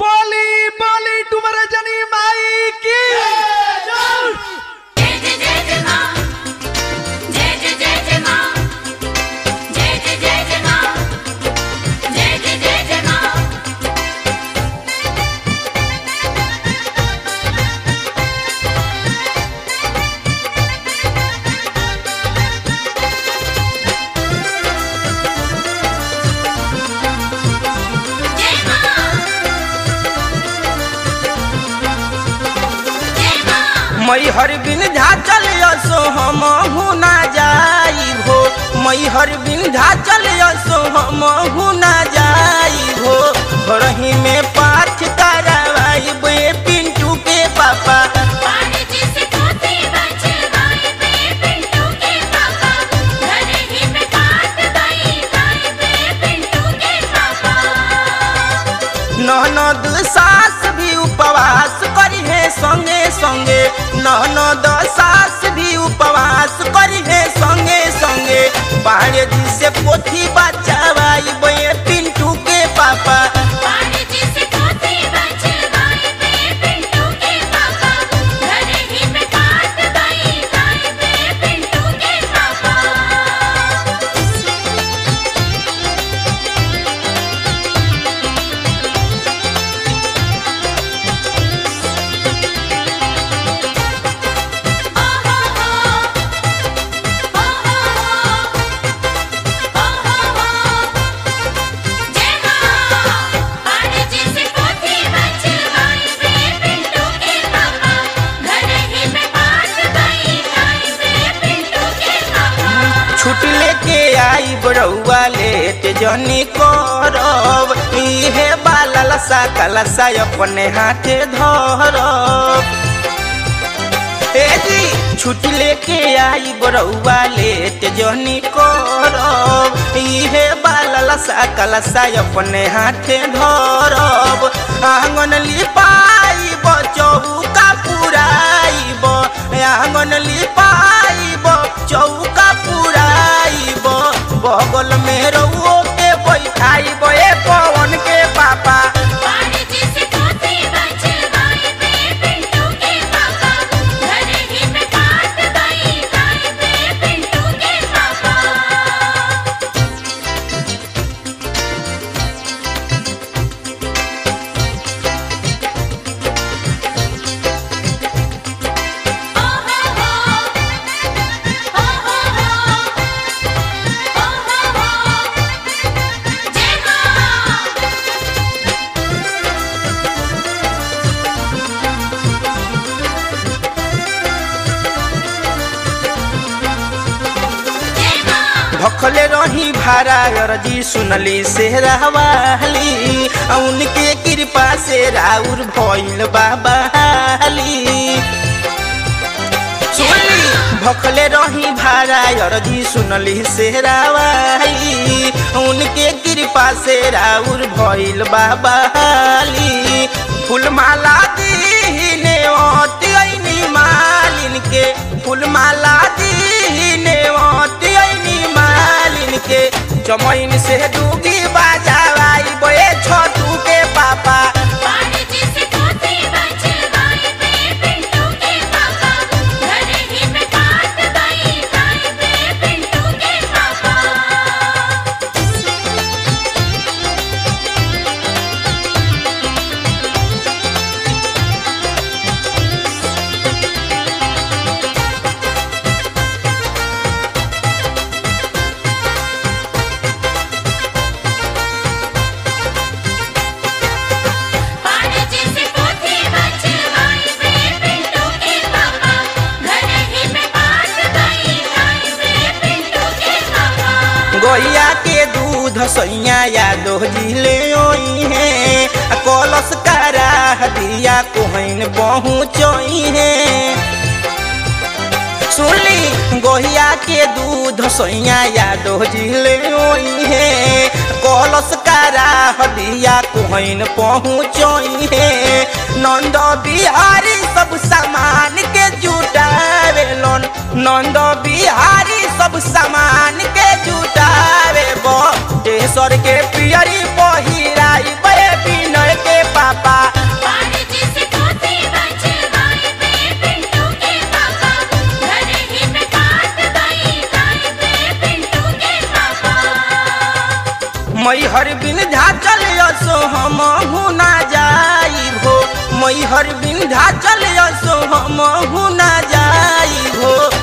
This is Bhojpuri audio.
बोली बोली डुमर जनी माई की जय जय जय जय मां जय जय जय जय मां जय जय जय जय मां जय जय जय जय मां जय मां जय मां मई हर बिन झाचल यसो हम हुना जाई हो मई हर बिन झाचल यसो हम हुना जाई हो घरही में पाठ करवाई बे पिंटू के पापा पानी जिसे पोते बचवाए बे पिंटू के पापा घर ही में काट गई गाय बे पिंटू के पापा ननद सास भी उपवास करी है संगे संगे ननद सास भी उपवास करी है संगे संगे बाहर जी से पोथी बचावाई बे पिंटू के पापा पानी जिसे पोते बचवाए बे पिंटू के पापा घर ही में काट गई गाय बे पिंटू के पापा जय मां पानी जिसे पोते बचवाए बे पिंटू के पापा घर ही में काट गई गाय बे पिंटू के पापा छुट लेके आई बड़ौआ लेट जनी करब इहे बाला सा कलसा अपने हाथे धरब ए जी छुट लेके आई बड़ौआ लेट जनी करब इहे बाला सा कलसा अपने हाथे धरब आंगन लिपाई चौका पुराइब आंगन लिपाइब चौका पुराइब बगल में रउओ के बैठाइब ए पवन के पापा पानी जिसे पोते बचवाए बे पिंटू के पापा घर ही में काट गई गाय बे पिंटू के पापा ओ हो हो ओ हो हो ओ हो हो जय मां जय मां भखले रही भारा अरजी सुनली से रहवाली उनके कृपा से राउर भइल बाबा हाली सुनली भखले रही भारा अरजी सुनली से रावाली उनके कृपा से राउर भइल बाबा हाली फूलमाला दीने ओती ऐनी मालिन के फूलमाला दीने ओती ऐनी मालिन के चमैन से डूगी बाजावाई बे छोटू के पापा पानी जिसे पोते बचवाए बे पिंटू के पापा घर ही में काट गई गाय बे पिंटू के पापा पानी जिसे पोते बचवाए बे पिंटू के पापा घर ही में काट गई गाय बे पिंटू के पापा गैया के दूध सैया यादो जिले ओई है आ कलश करा दिया कोहन पहुँचोई है सुनली गोहिया के दूध सैया यादो जिले ओई है कलश करा दिया कोहन पहुँचोई है नंद बिहारी सब सामान के जुटावेलन नंद बिहारी सब सामान के जुटावे बो तेसर के पियरी पहिराई बे विनय के पापा मैहर विंध्याचल असो हम हुना जाई हो मैहर विंध्याचल असो हम हुना जाई हो